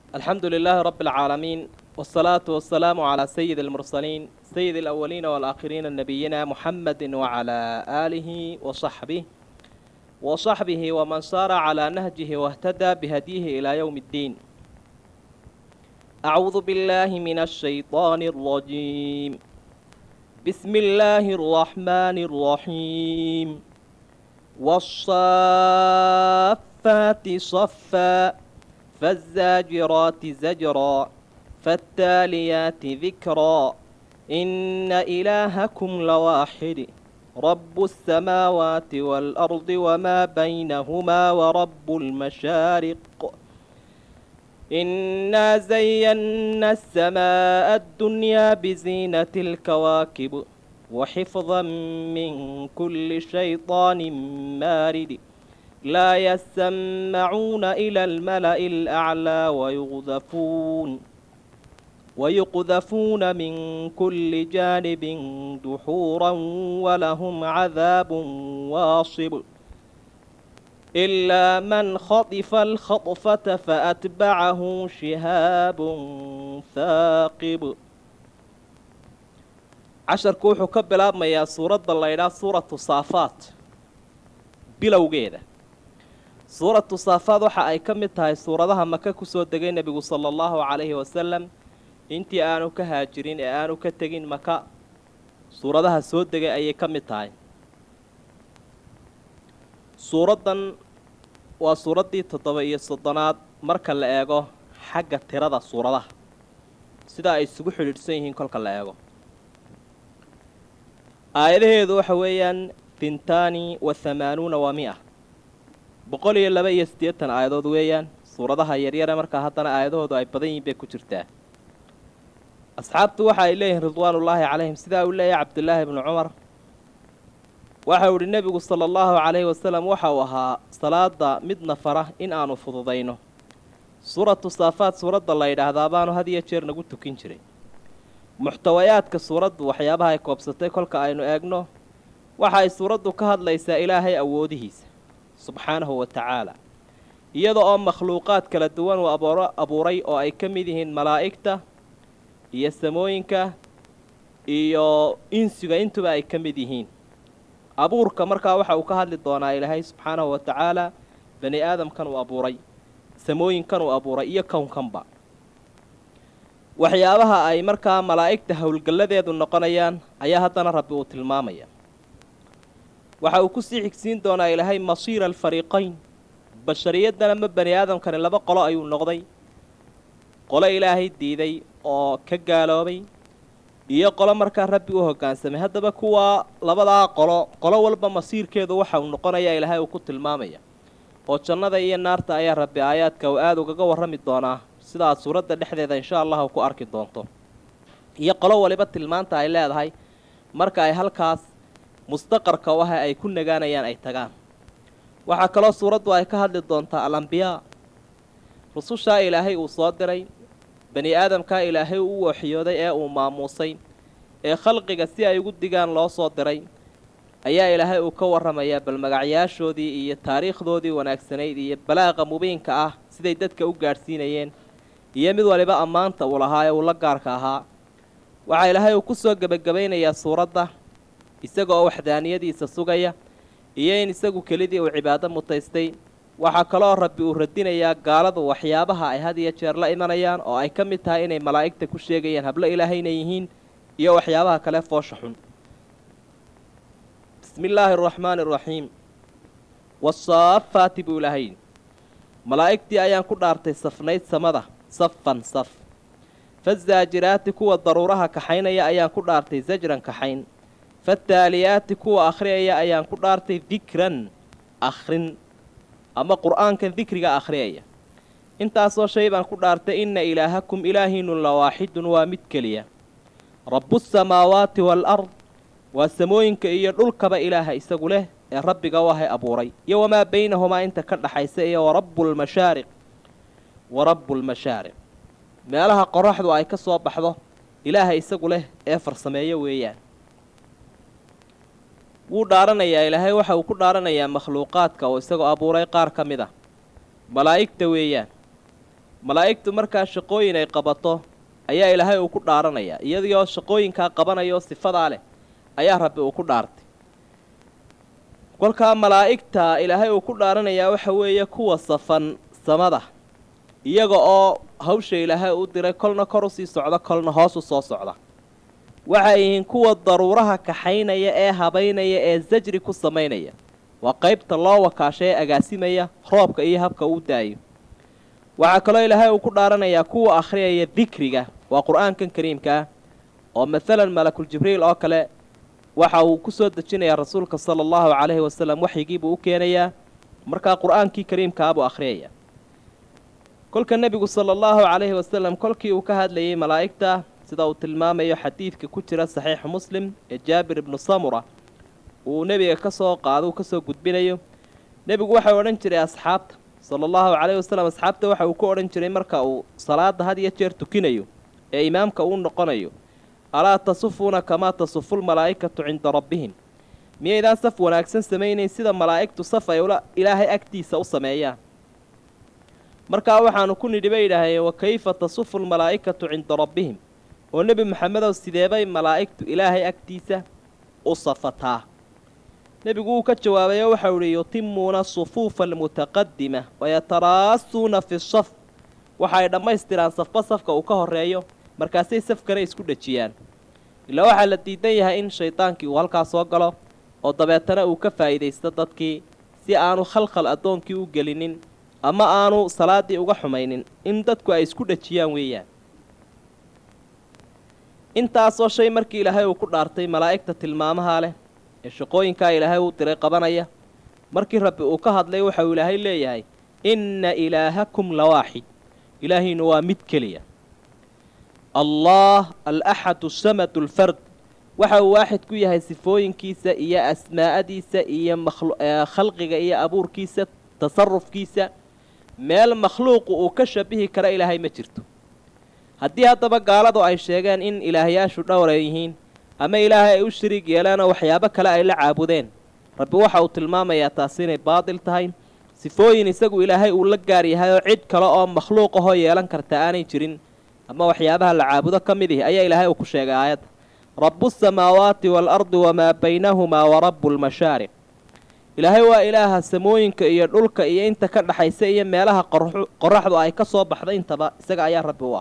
الحمد لله رب العالمين والصلاة والسلام على سيد المرسلين سيد الأولين والآخرين نبينا محمد وعلى آله وصحبه وصحبه ومن سار على نهجه واهتدى بهديه إلى يوم الدين أعوذ بالله من الشيطان الرجيم بسم الله الرحمن الرحيم والصافات صفا فالزاجرات زجرا فالتاليات ذكرا إن إلهكم لواحد رب السماوات والأرض وما بينهما ورب المشارق إنا زينا السماء الدنيا بزينة الكواكب وحفظا من كل شيطان مارد لا يسمعون إلى الملأ الأعلى ويغذفون ويقذفون من كل جانب دحورا ولهم عذاب واصب إلا من خطف الخطفة فأتبعه شهاب ثاقب casharku wuxuu ka bilaabmayaa suuradda laydhaa suuratu saafaat bilowgeeda suuratu saafaad waxa ay ka mid tahay suuradaha maka ku soo degay nebigu sala allahu calayhi wasalam intii aanu ka haajirin ee aanu ka tegin maka suuradaha soo degay ayay ka mid tahay suuraddan waa suuraddii toddoba iyo soddonaad marka la eego xagga tirada suuradaha sida ay isugu xidhiidhsan yihiin kolka la eego aayadaheedu waxa weeyaan fintaani wa hamaanuuna wa mi-a boqol iyo laba iyo siddeetan aayadood weeyaan suuradaha yaryare markaa haddana aayadahoodu ay badan yihiin bay ku jirtaa asxaabtu waxa ay leeyihiin ridwaanullaahi calayhim sidaa uu leeyahay cabdulaahi bnu cumar waxa uu idhi nebigu sala allahu calayhi wasalam waxa uu ahaa salaada midna fara in aanu fududayno suuratu saafaad suuradda la yidhaahdaa baanu had iyo jeer nagu tukin jiray muxtawayaadka suuraddu waxyaabaha ay koobsatay kolka aynu eegno waxa ay suuraddu ka hadlaysaa ilaahay awoodihiisa subxaanahu wa tacaala iyada oo makhluuqaad kala duwan uu aboor abuuray oo ay ka mid yihiin malaa'igta iyo samooyinka iyo insiga intuba ay ka mid yihiin abuurka markaa waxa uu ka hadli doonaa ilaahay subxaanahu wa tacaala bani aadamkan uu abuuray samooyinkan uu abuuray iyo kownkanba waxyaabaha ay markaa malaa'igta howlgalladeedu noqonayaan ayaa haddana rabbi uu tilmaamaya waxa uu kusii xigsiin doonaa ilaahay masiira alfariiqayn bashariyaddan ama bani aadamkani laba qolo ayuu noqday qolo ilaahay diiday oo ka gaaloobay iyo qolo markaa rabbi u hoggaansamay haddaba kuwaa labadaa qolo qolo walba masiirkeedu waxa uu noqonayaa ilaahay uu ku tilmaamaya oo jannada iyo naarta ayaa rabbi aayaadka uu aada ugaga warrami doonaa sida aad suuradda dhexdeeda insha allahu ku arki doonto iyo qolo waliba tilmaanta ay leedahay marka ay halkaas mustaqarka u ah ay ku nagaanayaan ay tagaan waxaa kaloo suuraddu ay ka hadli doontaa alambiyaa rusushaa ilaahay uu soo diray bani aadamkaa ilaahay u waxyooday ee uu maamuusay ee khalqiga si ay ugu digaan loo soo diray ayaa ilaahay uu ka warramayaa bal magacyaashoodii iyo taariikhdoodii wanaagsanayd iyo balaaqa mubiinka ah siday dadka u gaadhsiinayeen iyo mid waliba ammaanta uu lahaa ee uu la gaarka ahaa waxaa ilaahay uu ku soo gebagabaynayaa suuradda isaga oo waxdaaniyadiisa sugaya iyo in isagu kelidii uu cibaado mutaystay waxaa kaloo rabbi uu radinayaa gaaladu waxyaabaha ay had iyo jeer la imanayaan oo ay ka mid tahay inay malaa'igta ku sheegayaan hablo ilaahayna yihiin iyo waxyaabaha kale foosha xun bismi illaahi araxmaani araxiim wasaafaati buu ilaahay malaa'igtii ayaan ku dhaartay safnayd samada safan saf fazaajiraati kuwa daruuraha kaxaynaya ayaan ku dhaartay sajran kaxayn fataaliyaati kuwa akhriyaya ayaan ku dhaartay dikran akhrin ama qur'aankan dikriga akhriyaya intaasoo shay baan ku dhaartay inna ilaahakum ilaahiinu la waaxidun waa mid keliya rabbusamaawaati waalard waa samooyinka iyo dhulkaba ilaaha isagu leh ee rabbiga u ahay abuuray iyo wamaa baynahumaa inta ka dhaxaysa iyo warabulmashaariq wa rabbulmashaariq meelaha qoraxdu ay ka soo baxdo ilaaha isagu leh ee farsameeyo weeyaan wuu dhaaranayaa ilaahay waxa uu ku dhaaranayaa makhluuqaadka oo isagoo abuuray qaar ka mid a malaa'igta weeyaan malaa'igtu markaa shaqooyin ay qabato ayaa ilaahay uu ku dhaaranayaa iyadioo shaqooyinkaa qabanayao sifadaa leh ayaa rabbi uu ku dhaartay kolkaa malaa'igta ilaahay uu ku dhaaranayaa waxa weeye kuwa safan samada iyaga oo hawsha ilaahay u diray kolna kor u sii socda kolna hoos u soo socda waxay yihiin kuwa daruuraha kaxaynaya ee habaynaya ee sajri ku samaynaya waa qaybta loo wakaasha ee agaasimaya roobka iyo habka uu daayo waxaa kaloo ilaahay uu ku dhaaranayaa kuwa akhriyaya dikriga waa qur-aankan kariimka ah oo masalan malakul jibriil oo kale waxa uu ku soo dejinayaa rasuulka sala allahu calayhi wasalam waxyigiibuu u keenayaa markaa qur-aankii kariimkaa buu akhriyaya kolka nebigu sala allahu calayhi wasalam kolkii uu ka hadlayay malaa'igta sida uu tilmaamayo xadiidka ku jira saxiixu muslim ee jaabir ibnu samura uu nebiga ka soo qaado uu ka soo gudbinayo nebigu waxau odhan jiray asxaabta sala allahu calayhi wasalam asxaabta waxa uu ku odhan jiray marka uu salaada had iyo jeer tukinayo ee imaamka uu noqonayo alaa tasufuuna kamaa tasufu lmalaa'ikatu cinda rabbihim miyaydaan saf wanaagsan samaynayn sida malaa'igtu saf ay ula ilaahay agtiisa u sameeyaan markaa waxaanu ku nidhi bay yidhaaheen wa kayfa tasufu lmalaa'ikatu cinda rabbihim oo nebi maxamedow sideebay malaa'igtu ilaahay agtiisa u safataa nebigu wuu ka jawaabayo waxau ihi yutimuuna sufuufa almutaqadima wayataraasuuna fi saf waxaay dhammaystiraan safba safka uu ka horreeyo markaasay safkana isku dhejiyaan ilaa waxaa la diidan yahay in shaydaankii uu halkaa soo galo oo dabeetana uu ka faa'iidaysto dadkii si aanu khalkhal addoonkii u gelinin ama aanu salaaddii uga xumaynin in dadku ay isku dhejiyaan weeyaan intaasoo shay markii ilaahay uu ku dhaartay malaa'igta tilmaamaha leh ee shaqooyinkaa ilaahay uu diray qabanaya markii rabbi uu ka hadlay waxauu ilaahay leeyahay inna ilaahakum lawaaxid ilaahiinu waa mid keliya allah alaxadu samadu alfard waxa uu waaxid ku yahay sifooyinkiisa iyo asmaa'adiisa iyo khalqiga iyo abuurkiisa tasarufkiisa meel makhluuqu uu ka shabihi kara ilaahay ma jirto haddii haddaba gaaladu ay sheegeen in ilaahyaashu dhowr ay yihiin ama ilaahay ay u shariig yeelaanoo waxyaabo kale ay la caabudeen rabbi waxa uu tilmaamayaa taasi inay baadil tahay sifooyin isagu ilaahay uu la gaar yahay oo cid kale oo makhluuq ahoo yeelan karta aanay jirin ama waxyaabaha la caabudo ka mid ihi ayaa ilaahay uu ku sheegay aayadda rabu samaawaati waalardi wamaa baynahumaa wa rabu lmashaariq ilaahay waa ilaaha samooyinka iyo dhulka iyo inta ka dhaxaysa iyo meelaha qoraxdu ay ka soo baxda intaba isaga ayaa rabbi u ah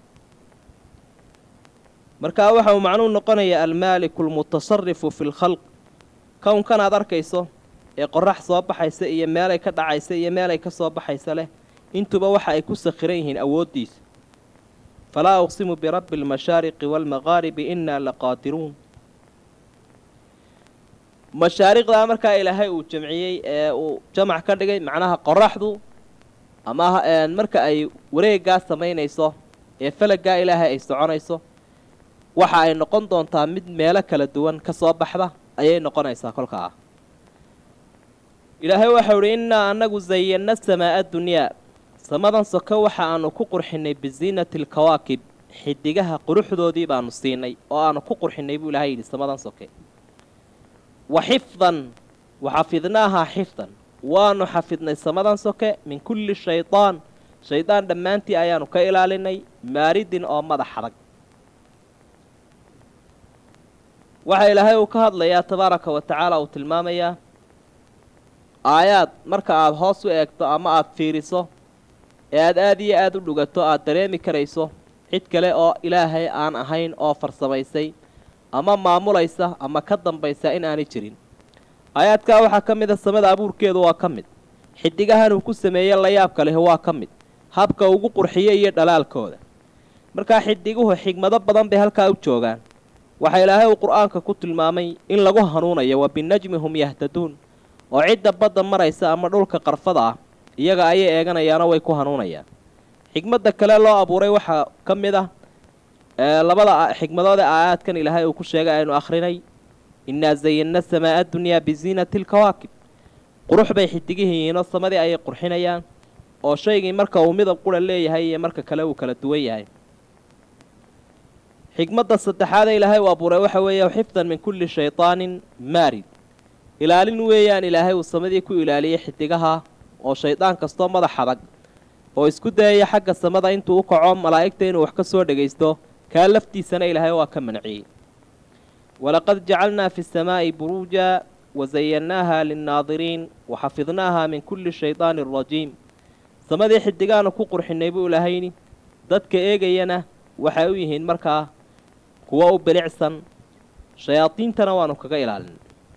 markaa waxa uu macnuu noqonayaa almaaliku almutasarifu fi lkhalq kownkan aad arkayso ee qorax soo baxaysa iyo meelay ka dhacaysa iyo meelay ka soo baxaysa leh intuba waxa ay ku sakhiran yihiin awooddiisa falaa uqsimu birabbi almashaariqi waalmaqaaribi innaa laqaadiruun mashaariqdaa markaa ilaahay uu jamciyey ee uu jamac ka dhigay macnaha qoraxdu ama marka ay wareeggaa samaynayso ee falagaa ilaahay ay soconayso waxa ay noqon doontaa mid meelo kala duwan ka soo baxda ayay noqonaysaa kolkaa ilaahay waxau idhi innaa annagu zayanna samaa'a dunyaa samadan soke waxa aanu ku qurxinay bisiinati alkawaakib xidigaha quruxdoodii baanu siinay oo aanu ku qurxinay buu ilahay yidhi samadan soke wa xifdan wa xafidnaahaa xifdan waanu xafidnay samadan soke min kulli shaydaan shaydaan dhammaantii ayaanu ka ilaalinay maaridin oo madax adag waxaa ilaahay uu ka hadlayaa tabaaraka wa tacaala uu tilmaamayaa aayaad marka aada hoos u eegto ama aada fiiriso ee aada aada iyo aada u dhugato aada dareemi karayso cid kale oo ilaahay aan ahayn oo farsamaysay ama maamulaysa ama ka dambaysa in aanay jirin aayaadkaa waxaa ka mid a samada abuurkeedu waa ka mid xidigahan uu ku sameeyey layaabka leh waa ka mid habka ugu qurxiye iyo dhalaalkooda markaa xidiguhu xigmado badan bay halkaa u joogaan waxaa ilaahay uu qur-aanka ku tilmaamay in lagu hanuunayo wa binajmi hum yahtaduun oo cidda badda maraysa ama dhulka qarfada ah iyaga ayay eeganayaanoo way ku hanuunayaan xigmadda kale loo abuuray waxaa ka mid ah labada xigmadood ee aayaadkan ilaahay uu ku sheegay aynu akhrinay innaa zayanna samaa'a dunyaa bisiinati alkawaakib qurux bay xidigihiiinoo samadii ayay qurxinayaan oo shaygii marka uu midab qura leeyahay iyo marka kale uu kala duwan yahay xigmadda saddexaadee ilaahay uu abuuray waxa weeye xifdan min kulli shaydaanin maarid ilaalin weeyaan ilaahay uu samadii ku ilaaliyey xidigaha oo shaydaan kastoo madax adag oo isku dayaya xagga samada intuu u kaco malaa'igta inuu wax ka soo dhegaysto kaa laftiisana ilaahay waa ka manciyey walaqad jacalnaa fi samaa'i buruuja wasayannaaha linnaadiriin waxafidnaaha min kulli shaydaanin rajiim samadii xidigaanu ku qurxinay buu ilaahayni dadka eegayana waxay u yihiin markaa kuwo u bilicsan shayaadiintana waanu kaga ilaalin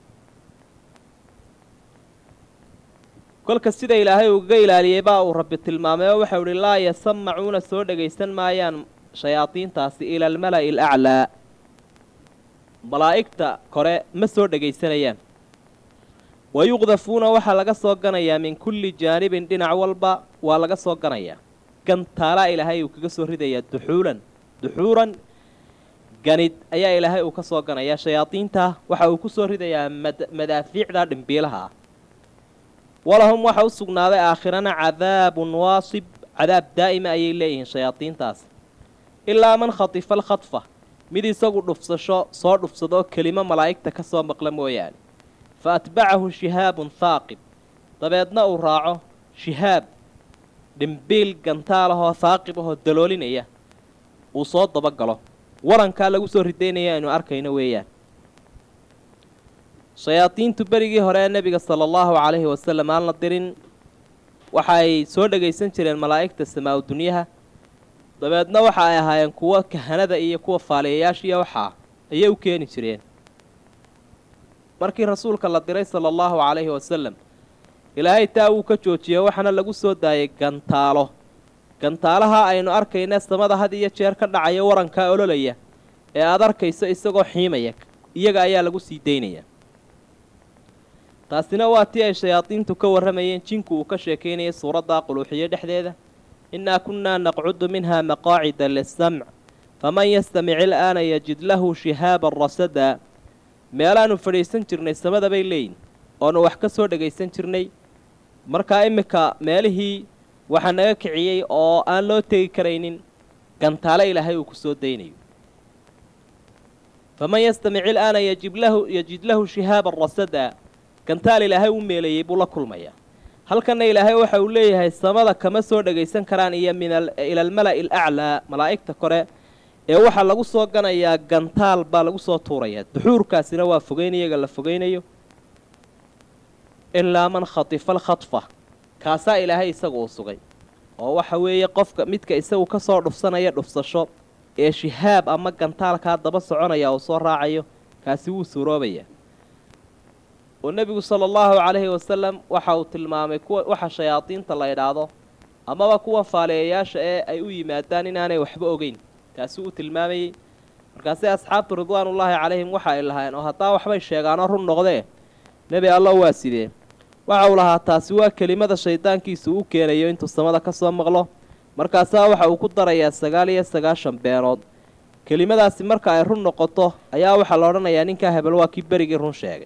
kolka sida ilaahay ugaga ilaaliyey baa uu rabbi tilmaamay oo waxau ihi laa yasamacuuna soo dhagaysan maayaan shayaadiintaasi ila almala'i alaclaa malaa'igta kore ma soo dhagaysanayaan wa yuqdafuuna waxaa laga soo ganayaa min kulli jaanibin dhinac walba waa laga soo ganayaa gantaalaa ilaahay uu kaga soo ridayaa duxuulan duxuuran ganid ayaa ilaahay uu ka soo ganayaa shayaadiinta waxa uu ku soo ridayaa madaafiicda dhimbiilaha ah walahum waxa u sugnaaday aakhirana cadaabun waasib cadaab daa'ima ayay leeyihiin shayaadiintaas ilaa man khatifa alkhadfa mid isagu dhufsasho soo dhufsadoo kelimo malaa'igta ka soo maqla mooyaane fa atbacahu shihaabun haaqib dabeedna uu raaco shihaab dhimbiil gantaalahoo haaqib ahoo daloolinaya uu soo dabagalo warankaa lagu soo ridaynaya aynu arkayno weeyaan shayaadiintu berigii hore ee nebiga sala allahu calayhi wasalam aan la dirin waxa ay soo dhagaysan jireen malaa'igta samaa-u dunyaha dabeedna waxa ay ahaayeen kuwo kahanada iyo kuwa faaliyayaashiiyo waxaa ayay u keeni jireen markii rasuulka la diray sala allahu calayhi wasalam ilaahay taa wuu ka joojiyey waxaana lagu soo daayay gantaalo gantaalaha aynu arkayna samada had iyo jeer ka dhacaya warankaa ololaya ee aada arkayso isagoo xiimaya iyaga ayaa lagu sii daynaya taasina waa tii ay shayaadiintu ka warramayeen jinku uu ka sheekaynayay suuraddaa quluuxiyo dhexdeeda innaa kunnaa naqcudu minha maqaacida lisamc faman yastamic il'aana yajid lahu shihaaban rasadaa meelaannu fadhiisan jirnay samada bay leeyihin oonu wax ka soo dhagaysan jirnay markaa iminka meelihii waxaa naga kiciyey oo aan loo tegi karaynin gantaale ilaahay uu ku soo daynayo faman yastamic il'aana yajib lahu yajid lahu shihaaban rasadaa gantaal ilaahay u meelayey buu la kulmayaa halkanna ilaahay waxa uu leeyahay samada kama soo dhagaysan karaan iyo min ila almala'i alaclaa malaa'igta kore ee waxaa lagu soo ganayaa gantaal baa lagu soo tuurayaa duxuurkaasina waa fogeyn iyaga la fogeynayo ilaa man khatifa alkhadfa kaasaa ilaahay isagu uu sugay oo waxa weeye qofka midka isagu ka soo dhufsanaya dhufsasho ee shihaab ama gantaalkaa daba soconaya uu soo raacayo kaasi wuu suuroobayaa oo nebigu sala allahu calayhi wasalam waxa uu tilmaamay kuwa waxa shayaadiinta la idhaahdo amaba kuwa faaliyayaasha ee ay u yimaadaan inaanay waxba ogeyn taasi uu tilmaamayey markaasi asxaabtu ridwaanullaahi calayhim waxa ay lahaayeen oo haddaa waxbay sheegaanoo run noqdee nebi allo waa sidee waxa uu lahaa taasi waa kelimada shaydaankiisu u keenayo intuu samada ka soo maqlo markaasaa waxa uu ku darayaa sagaal iyo sagaashan beenood kelimadaasi marka ay run noqoto ayaa waxaa la odhanayaa ninkaa hebel waa kii berigii run sheegay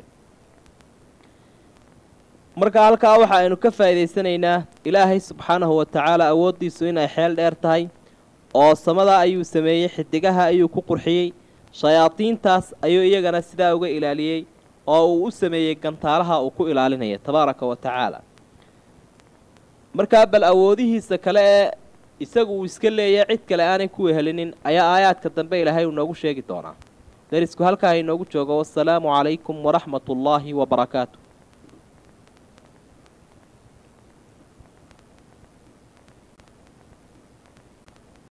marka halkaa waxa aynu ka faa'iidaysanaynaa ilaahay subxaanahu wa tacaala awooddiisu inay xeel dheer tahay oo samada ayuu sameeyey xidigaha ayuu ku qurxiyey shayaadiintaas ayuu iyagana sidaa uga ilaaliyey oo uu u sameeyey gantaalaha uu ku ilaalinaya tabaaraka wa tacaala markaa bal awoodihiisa kale ee isagu uu iska leeyahay cid kale aanay ku wehelinin ayaa aayaadka dambe ilaahay uu noogu sheegi doonaa darisku halkaa inoogu joogo wasalaamu calaykum waraxmat ullaahi wabarakaatu